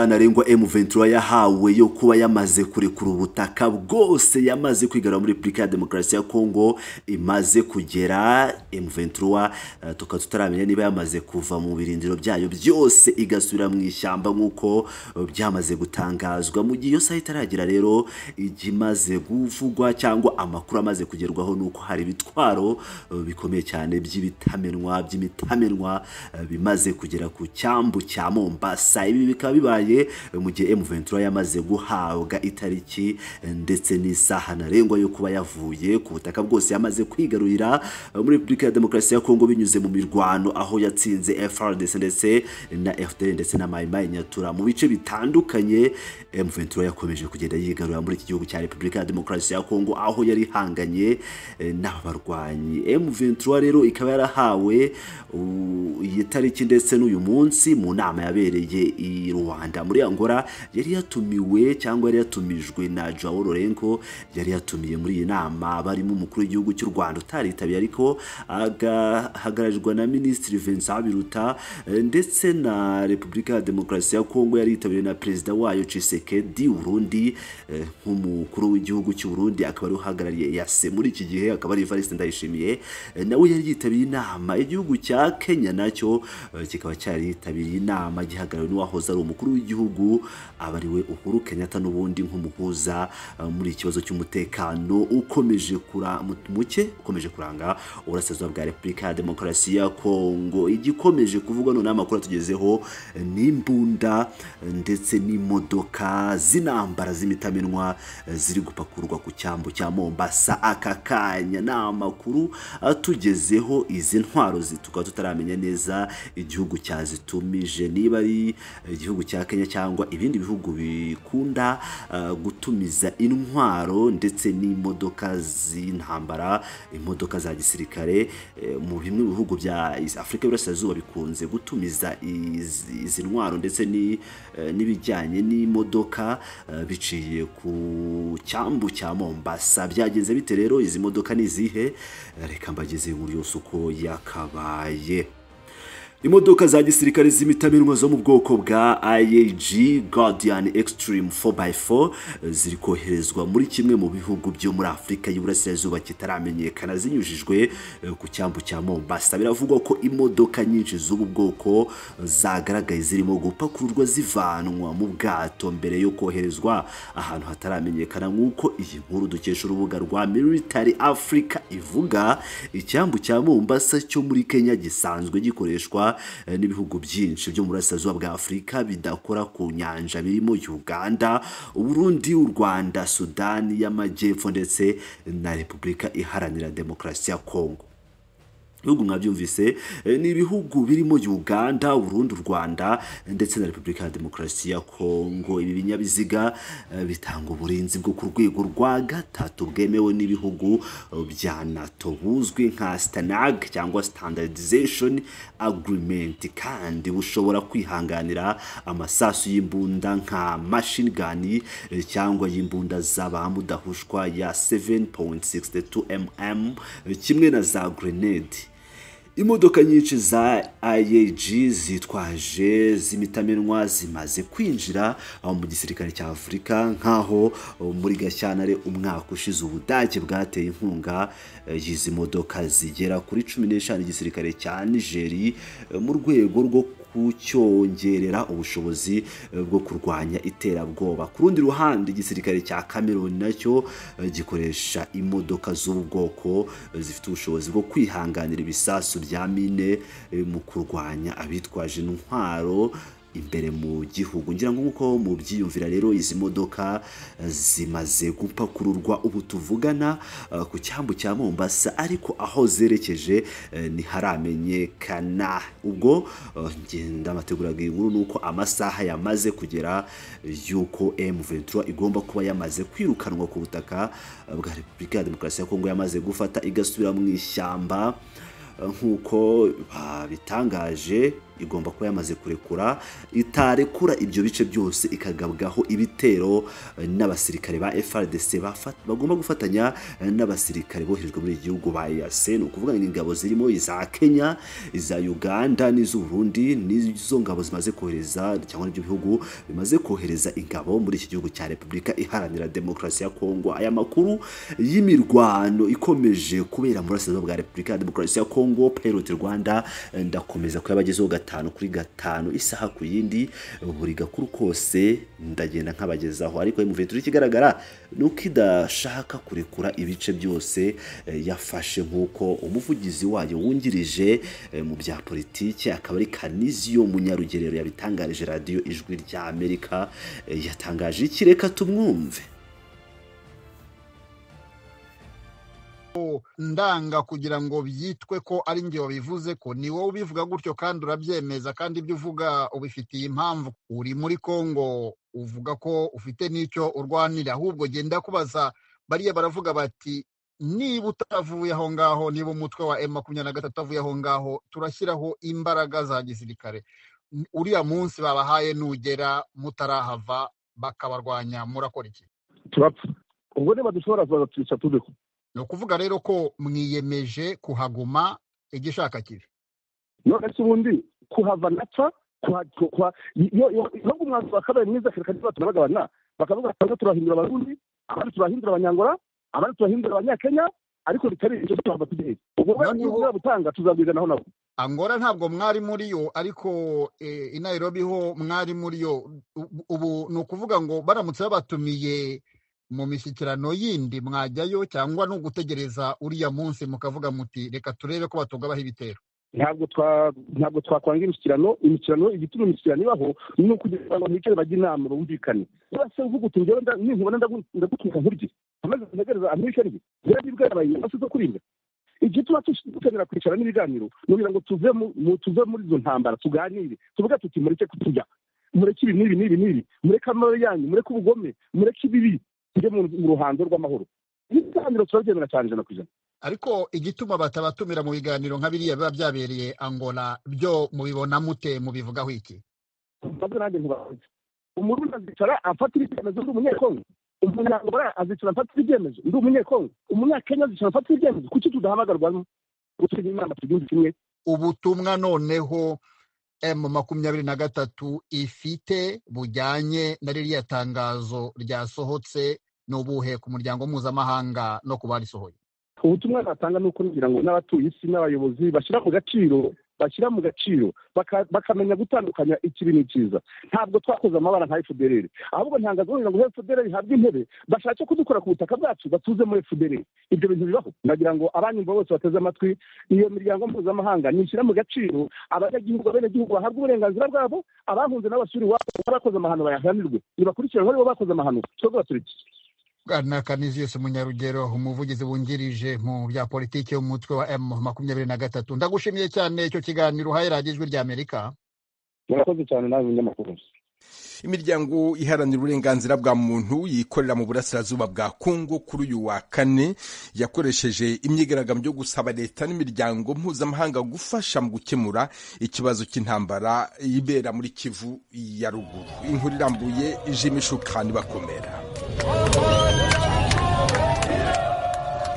ntarengwa M23 yahawe yo kuba yamaze kurekura ubutaka bwose yamaze kwigarura muri Repubulika ya Demokarasi ya Kongo imaze kugera M23 uh, tukaba tutaramenya niba yamaze kuva mu birindiro byayo byose igasubira mu ishyamba nk'uko uh, byamaze gutangazwa mu gihe iyo saha itaragera rero igimaze kuvugwa cyangwa amakuru amaze kugerwaho nuko hari ibitwaro uh, bikomeye cyane by'ibitamenwa by'imitamenwa bimaze kugera ku cyambu cya Mombasa ibi bikaba bibaye mu gihe M23 yamaze guhabwa itariki ndetse n'isaha ntarengwa yo kuba yavuye ku butaka bwose yamaze kwigarurira muri Repubulika ya Demokarasi ya Kongo binyuze mu mirwano aho yatsinze FRDC ndetse na FDL ndetse na Mai Mai Nyatura mu bice bitandukanye M23 yakomeje kugenda yigarurira muri iki gihugu cya Repubulika ya Demokarasi ya Kongo aho yari ihanganye n'abarwanyi M23 rero ikaba yarahawe iyi tariki ndetse n'uyu munsi mu nama yabereye i Rwanda muri Angola yari yatumiwe cyangwa yari yatumijwe na Joao Lourenco yari yatumiye muri iyi nama barimo umukuru w'igihugu cy'u Rwanda utaritabye ariko agahagararirwa na Minisitiri Vincent Biruta ndetse na Repubulika ya Demokarasi ya Kongo yari yitabiriwe na Perezida wayo Tshisekedi Burundi nk'umukuru w'igihugu cy'u Burundi akaba ari uhagarariye yase muri iki gihe akaba ari Evariste Ndayishimiye nawe yari yitabiriye inama igihugu cya Kenya nacyo kikaba cyari yitabiriye inama gihagarariwe n'uwahoze ari umukuru w'igihugu aba ariwe Uhuru Kenyatta n'ubundi nk'umuhuza muri ikibazo cy'umutekano ukomeje muke ukomeje kuranga uburasirazuba bwa Repubulika ya Demokarasi ya Kongo igikomeje kuvugwa none amakuru atugezeho n'imbunda ndetse n'imodoka z'intambara z'imitamenwa ziri gupakurwa ku cyambu cya Mombasa aka kanya ni amakuru atugezeho izi ntwaro tukaba tutaramenya neza igihugu cyazitumije niba ari igihugu cya Kenya cyangwa ibindi bihugu bikunda uh, gutumiza intwaro ndetse n'imodoka z'intambara imodoka za gisirikare eh, mu bimwe bihugu bya Afurika y'Iburasirazuba bikunze gutumiza izi ntwaro ndetse n'ibijyanye eh, n'imodoka uh, biciye ku cyambu cya Mombasa byagenze bite rero izi modoka ni izihe reka mbageze inkuru yose uko yakabaye imodoka za gisirikare z'imitamenwa zo mu bwoko bwa IAG Guardian Extreme 4x4 ziri koherezwa muri kimwe mu bihugu byo muri Afurika y'Iburasirazuba kitaramenyekana zinyujijwe ku cyambu cya Mombasa biravugwa ko imodoka nyinshi z'ubu bwoko zagaragaye zirimo gupakurwa zivanwa mu bwato mbere yo koherezwa ahantu hataramenyekana nk'uko iyi nkuru dukesha urubuga rwa Military Africa ivuga icyambu cya Mombasa cyo muri Kenya gisanzwe gikoreshwa n'ibihugu byinshi byo mu burasirazuba bwa afurika bidakora ku nyanja birimo uganda uburundi u rwanda sudani y'amajyepfo ndetse na repubulika iharanira demokarasi ya kongo ibihugu mwabyumvise ni ibihugu birimo uganda urundi u rwanda ndetse na repubulika ya demokarasi ya kongo ibi binyabiziga bitanga uburinzi bwo ku rwego rwa gatatu bwemewe n'ibihugu bya nato buzwi nka sitanag cyangwa standardization agreement kandi bushobora kwihanganira amasasu y'imbunda nka machine gun cyangwa y'imbunda z'abamudahushwa ya 7.62 mm kimwe na za grenade imodoka nyinshi za IAG zitwaje zimitamenwa zimaze kwinjira mu gisirikare cya Afurika nk'aho muri Gashyantare umwaka ushize ubudage bwateye inkunga y'izi modoka zigera kuri cumi n'eshanu igisirikare cya Nigeri mu rwego rwo kucyongerera ubushobozi bwo kurwanya iterabwoba ku rundi ruhande igisirikare cya Cameroon nacyo gikoresha imodoka z'ubwoko zifite ubushobozi bwo kwihanganira ibisasu bya mine mu kurwanya abitwaje intwaro imbere mu gihugu ngira ngo nk'uko mubyiyumvira rero izi modoka zimaze gupakururwa ubu tuvugana ku cyambu cya Mombasa ariko aho zerekeje ntiharamenyekana ubwo ngenda amategura inkuru ni uko amasaha yamaze kugera y'uko M23 igomba kuba yamaze kwirukanwa ku butaka bwa Repubulika ya Demokarasi ya Kongo yamaze gufata igasubira mu ishyamba nk'uko babitangaje igomba kuba yamaze kurekura itarekura ibyo bice byose ikagabwaho ibitero eh, n'abasirikare ba FRDC bafa- bagomba gufatanya eh, n'abasirikare boherejwe muri iki gihugu ba EAC ni ukuvuga ngo ingabo zirimo iza Kenya iza Uganda n'iz'u Burundi n'izo ngabo zimaze kohereza cyangwa n'ibyo bihugu bimaze kohereza ingabo muri iki gihugu cya Repubulika iharanira demokarasi ya Kongo aya makuru y'imirwano ikomeje kubera muri Burasirazuba bwa Repubulika ya Demokarasi ya Kongo Pilot Rwanda eh, ndakomeza kuyabagezaho gatanu kuri gatanu isaha ku yindi buri gakuru kose ndagenda nkabagezaho ariko M23 ikigaragara ni uko idashaka kurekura ibice byose eh, yafashe nk'uko umuvugizi wayo wungirije eh, mu bya politiki akaba ari Kanizio Munyarugerero yabitangarije radiyo ijwi rya Amerika eh, yatangaje iki reka tumwumve ndanga kugira ngo byitwe ko ari njye wabivuze ko ni wowe ubivuga gutyo kandi urabyemeza kandi ibyo uvuga ubifitiye impamvu uri muri Kongo uvuga ko ufite n'icyo urwanira ahubwo genda kubaza bariya baravuga bati niba utavuye aho ngaho niba umutwe wa M makumyabiri na gatatu avuye aho ngaho turashyiraho imbaraga za gisirikare uriya munsi babahaye nugera mutarahava bakabarwanya murakora iki turapfa ubwo niba dushobora kuza turiho ni ukuvuga rero ko mwiyemeje kuhaguma igishaka kibi none se ubundi kuhava napfa kuha- kuha- iyo- iyo- nubwo umwanzuro wa kabiri mwiza kereka niba tunabagabana bakavuga ati bamwe turahindura abarundi abandi turahindura abanyangora abandi turahindura abanyakenya ariko bitari ibyo tuhava tugiye ubwo we Noneho- iyo uzaba utanga tuzabwiganaho nabo angora ntabwo mwari muri yo ariko eh, i nairobi ho mwari muri yo U- ubu ni ukuvuga ngo baramutse babatumiye mu mishyikirano yindi mwajyayo cyangwa ni ugutegereza uriya munsi mukavuga muti reka turebe ko batungabaho ibitero ntabwo twa ntabwo twakwanga imishyikirano imishyikirano igituma imishyikirano ibaho ni ukugira ngo bicare bajye inama bumvikane bose uvuga uti njyewe nda- ninkubona ndagu- ndagutuka nkurye amaze kuntegereza amwishyari rye rero nibwo yabaye inyamaswa zo kuribwa igituma tush- dukenera kwicara n'ibiganiro ni ukugira ngo tuve mu- mu- tuve muri izo ntambara tuganire tuvuga tuti mureke kuturya mureke ibi n'ibi n'ibi n'ibi mureke amabi yanyu mureke ubugome mureke ibibi tujye mu mu ruhando rw'amahoro ibiganiro turabyemera cyane ijana ku ijana ariko igituma batabatumira mu biganiro nka biriya biba byabereye angola byo mubibona mute mubivugaho iki maze nanjye ntibazi umurundi azicara afatira ibyemezo ndi umunyekongo umunyangora azicara afatira ibyemezo ndi umunyekongo umunyakenya azicara afatira ibyemezo kuki tudahamagarwa gutugira inama tugihugu kimwe ubutumwa noneho M makumyabiri na gatatu ifite bujyanye na ririya tangazo ryasohotse ni ubuhe ku muryango mpuzamahanga no ku barisohoye ubutumwa natanga ni uko ngira ngo n'abatuye isi n'abayobozi bashyira mu gaciro bashyira mu gaciro baka- bakamenya gutandukanya ikibi n'ikiza ntabwo twakoze amabara nka efudereri ahubwo ntangazo kugira ngo efudereri ihabwe intebe bashake kudukora ku butaka bwacu batuze muri efudereri ibyo bintu bibaho nagira ngo abanyumva bose bateze amatwi iyo miryango mpuzamahanga nishyira mu gaciro abanyagihugu abenegihugu bahabwa uburenganzira bwabo abahunze n'abasuri iwabo bakoze amahano bayahanirwe nibakurikiranwe aribo bakoze amahano twebwe baturiki bwana kaniziyose munyarugero umuvugizi wungirije mu bya politiki y'umutwe wa M makumyabiri na gatatu ndagushimiye cyane icyo kiganiro uhaye radiyo ijwi rya amerika murakoze cyane nawe munyamakuru imiryango iharanira uburenganzira bwa muntu yikorera mu burasirazuba bwa kongo kuri uyu wa kane yakoresheje imyigaragambyo yo gusaba leta n'imiryango mpuzamahanga gufasha mu gukemura ikibazo cy'intambara ibera muri kivu ya ruguru inkuru irambuye jimishukani bakomera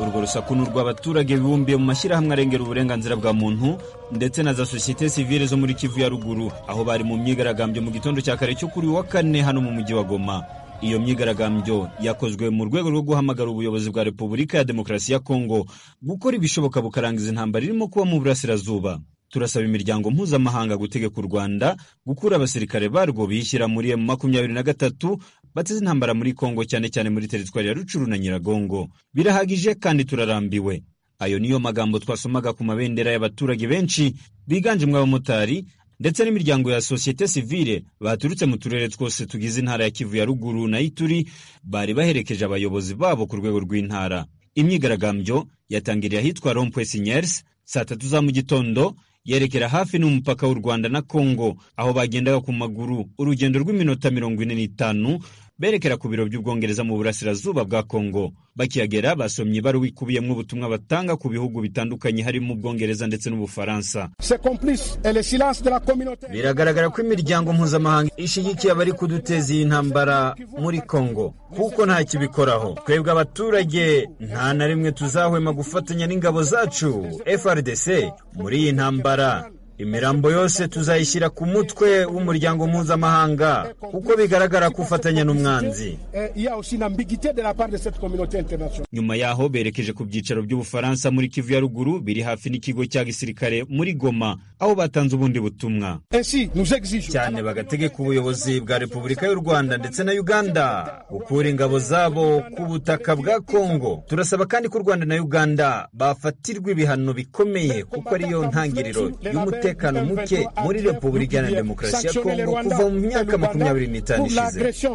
urwo rusaku ni urw'abaturage bibumbiye mu mashyirahamwe arengera uburenganzira bwa muntu ndetse na za sosiyete sivile zo muri kivu ya ruguru aho bari mu myigaragambyo mu gitondo cya kare cyo kuri uyu wa kane hano mu mujyi wa goma iyo myigaragambyo yakozwe mu rwego rwo guhamagara ubuyobozi bwa repubulika ya demokarasi ya kongo gukora ibishoboka bukarangiza intambara irimo kuba mu burasirazuba turasaba imiryango mpuzamahanga gutegeka u rwanda gukura abasirikare barwo biyishyira muri emu makumyabiri na gatatu bateze intambara muri kongo cyane cyane muri teritwari ya rucuru na nyiragongo birahagije kandi turarambiwe ayo niyo magambo twasomaga ku mabendera y'abaturage benshi biganjemo abamotari ndetse n'imiryango ya sosiyete sivile baturutse mu turere twose tugize intara ya kivu ya ruguru na ituri bari baherekeje abayobozi babo ku rwego rw'intara imyigaragambyo yatangiriye ahitwa rompwe sinyers saa tatu za mu gitondo yerekera hafi n'umupaka w'u rwanda na kongo aho bagendaga ku maguru urugendo rw'iminota mirongo ine n'itanu berekera ku biro by'ubwongereza mu burasirazuba bwa kongo bakihagera basomye ibaruwa ikubiyemo ubutumwa batanga ku bihugu bitandukanye harimo ubwongereza ndetse n'ubufaransa biragaragara ko imiryango mpuzamahanga ishyigikiye abari kuduteza iyi ntambara muri kongo kuko nta kibikoraho twebwe abaturage nta na rimwe tuzahwema gufatanya n'ingabo zacu frdc muri iyi ntambara imirambo yose tuzayishyira ku mutwe w'umuryango mpuzamahanga kuko bigaragara ko ufatanya n'umwanzi nyuma yaho berekeje ku byicaro by'ubufaransa muri kivu ya ruguru biri hafi n'ikigo cya gisirikare muri goma aho batanze ubundi butumwa cyane bagategeka ubuyobozi bwa repubulika y'u rwanda ndetse na uganda gukura ingabo zabo ku butaka bwa kongo turasaba kandi ko u rwanda na uganda bafatirwa ibihano bikomeye kuko ariyo ntangiriro y'umutekano umutekano muke muri repubulika iharanira demokarasi ya kongo kuva mu myaka makumyabiri n'itanu ishize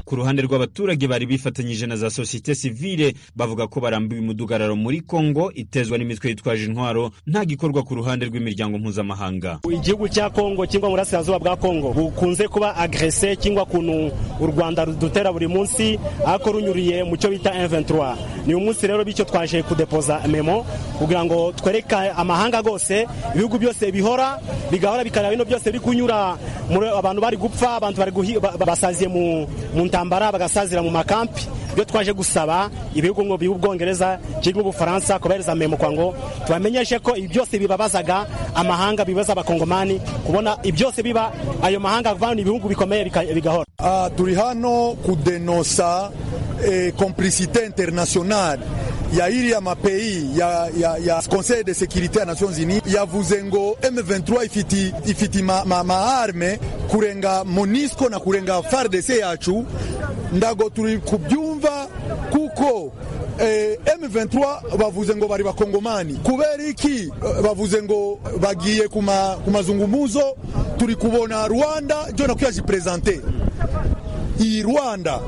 ku ruhande rw'abaturage bari bifatanyije na za sosiyete sivile bavuga ko barambiwe umudugararo muri kongo itezwa n'imitwe yitwaje intwaro nta gikorwa ku ruhande rw'imiryango mpuzamahanga igihugu cya kongo cyangwa burasirazuba bwa kongo bukunze kuba agrese cyangwa kuntu u rwanda rudutera buri munsi ariko runyuriye mu cyo bita M23 ni umunsi rero bityo twaje kudepoza memo kugira ngo twereke amahanga gose ibihugu byose bihora bigahora bikareba bino byose biri kunyura abantu bari gupfa abantu bari basaziye mu ntambara bagasazira mu makampi ibyo twaje gusaba ibihugu ngo by'ubwongereza cyangwa ubufaransa kubahereza memo kwa ngo tubamenyeshe ko ibi byose bibabazaga amahanga bibaza abakongomani kubona ibyose biba ayo mahanga avana ibihugu bikomeye bigahora turi hano kudenosa komplisite interinasiyonari ya iriya mapeyi ya, ya, ya conseil de sécurité ya nations unies yavuze ngo m23 ifiti, ifiti maarme ma, ma kurenga monisco na kurenga fardc yacu ndago turi kubyumva kuko eh, m23 bavuze ngo bari bakongomani kubera iki bavuze ngo bagiye ku mazungumuzo turi kubona rwanda jo nakuyajiprezante iyi rwanda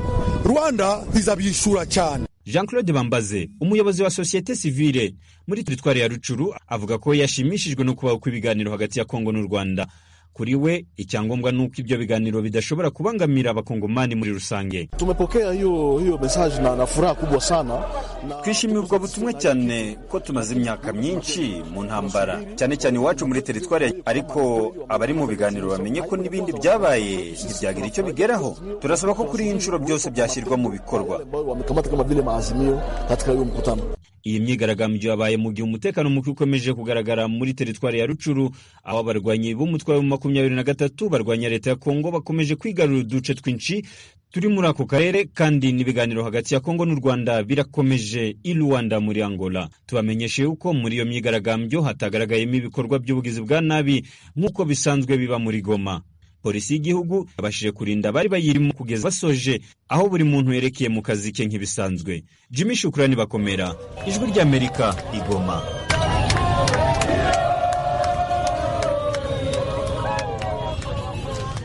rwanda izabishura cyane jean claude bambaze umuyobozi wa sosiyete sivile muri teritwari ya rucuru avuga ko yashimishijwe no kubaho kw'ibiganiro hagati ya kongo n'u rwanda kuri we icyangombwa ni uko ibyo biganiro bidashobora kubangamira abakongomani muri rusange tumepokea hiyo hiyo mesaje na, na furaha kubwa sana na... twishimiye ubwo butumwa cyane ko tumaze imyaka myinshi mu ntambara cyane cyane iwacu muri teritwari ariko abari mu biganiro bamenye ko n'ibindi byabaye ntibyagira icyo bigeraho turasaba ko kuri iyi nshuro byose byashyirwa mu bikorwa iyi myigaragambyo yabaye mu gihe umutekano muke ukomeje kugaragara muri teritwari ya rucuru aho abarwanyi b'umutwe wa makumyabiri na gatatu barwanya leta ya kongo bakomeje kwigarurira uduce twinshi turi muri ako karere kandi n'ibiganiro hagati ya kongo n'u rwanda birakomeje i rwanda muri angola tubamenyeshe yuko muri iyo myigaragambyo hatagaragayemo ibikorwa by'ubugizi bwa nabi nk'uko bisanzwe biba muri goma polisi y'igihugu yabashije kurinda abari bayirimo kugeza basoje aho buri muntu yerekeye mu kazi ke nk'ibisanzwe jimmy shukurani bakomera ijwi ry'amerika igoma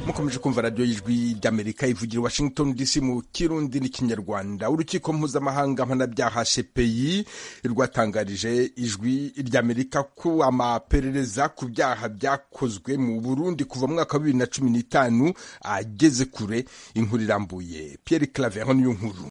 mukomeje kumva radiyo y'ijwi ry'amerika ivugira washington dc mu kirundi n'ikinyarwanda urukiko mpuzamahanga mpanabyaha shepeyi rwatangarije ijwi ry'amerika ko amaperereza ku byaha byakozwe mu burundi kuva mu mwaka wa bibiri na cumi n'itanu ageze kure inkuru irambuye pierre claver niyo nkuru